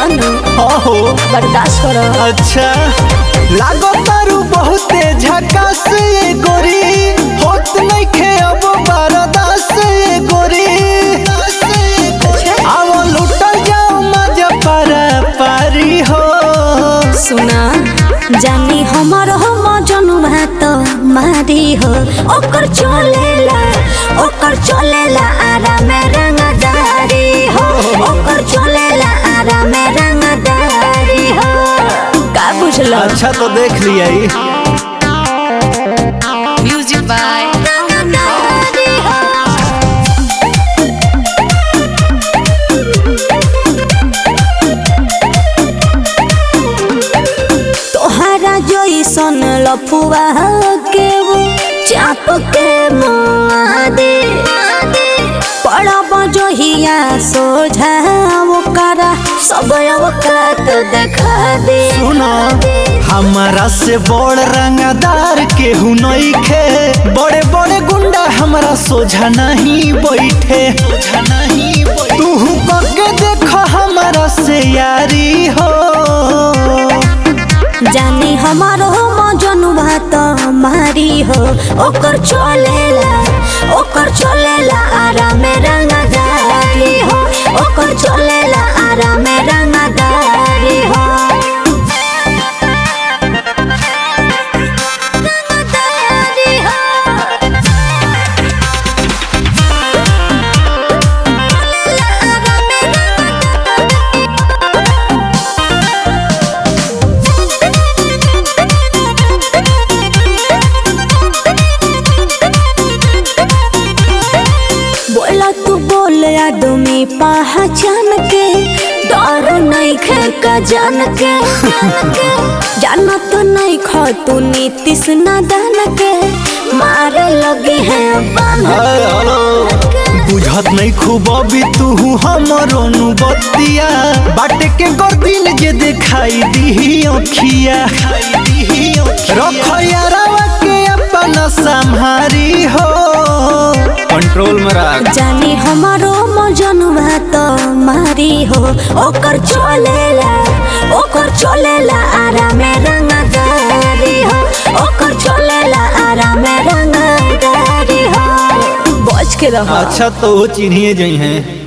हनु हो बर्दाश्त करो अच्छा लागो तारू बहुते झकास ये गोरी होत नइखे अब बरदास ये गोरी आओ लुटल जाओ मजा पारा पारी हो सुना जानी हमर हम जनु भात मारी हो ओकर चलेला ओकर चलेला आराम रंगदारी हो ओकर चलेला आराम रंगदारी हो का बुझल अच्छा तो देख लिया ही Music by रंगदारी हो तोहरा जइसन लफुआ के वो चाप के मुआ दे पड़ब जहिया सोझा ओकरा सब अवकात देखा दे सुनो हमारा से बड़ रंगदार केहू नइखे बड़े बड़े गुंडा हमरा सोझा नहीं बैठे तू कके देख हमारा से यारी हो जानी हमारो मजनू भात मारी हो ओकर चलेला ओकर चलेला आराम रंगदारी हो ओकर चलेला आराम रंगदारी हो रंगदारी हो बोला तू बोल आदमी पहचान के डर नहीं खे का जान के जाना तो नहीं खो तू नीतीश नादान के मारे लगे हैं बांध बुझत नहीं खूब अभी तू हमरो नु बतिया बाटे के गर्दिन जे दिखाई दी अखिया रख यारावा के अपना संहारी हो कंट्रोल में रख जानी हमारो मजनू भात मारी हो ओकर चलेला ओकर चलेला आराम रंगदारी हो ओकर चलेला आराम रंगदारी हो बच के रहो अच्छा तो वो चिन्हिए जई हैं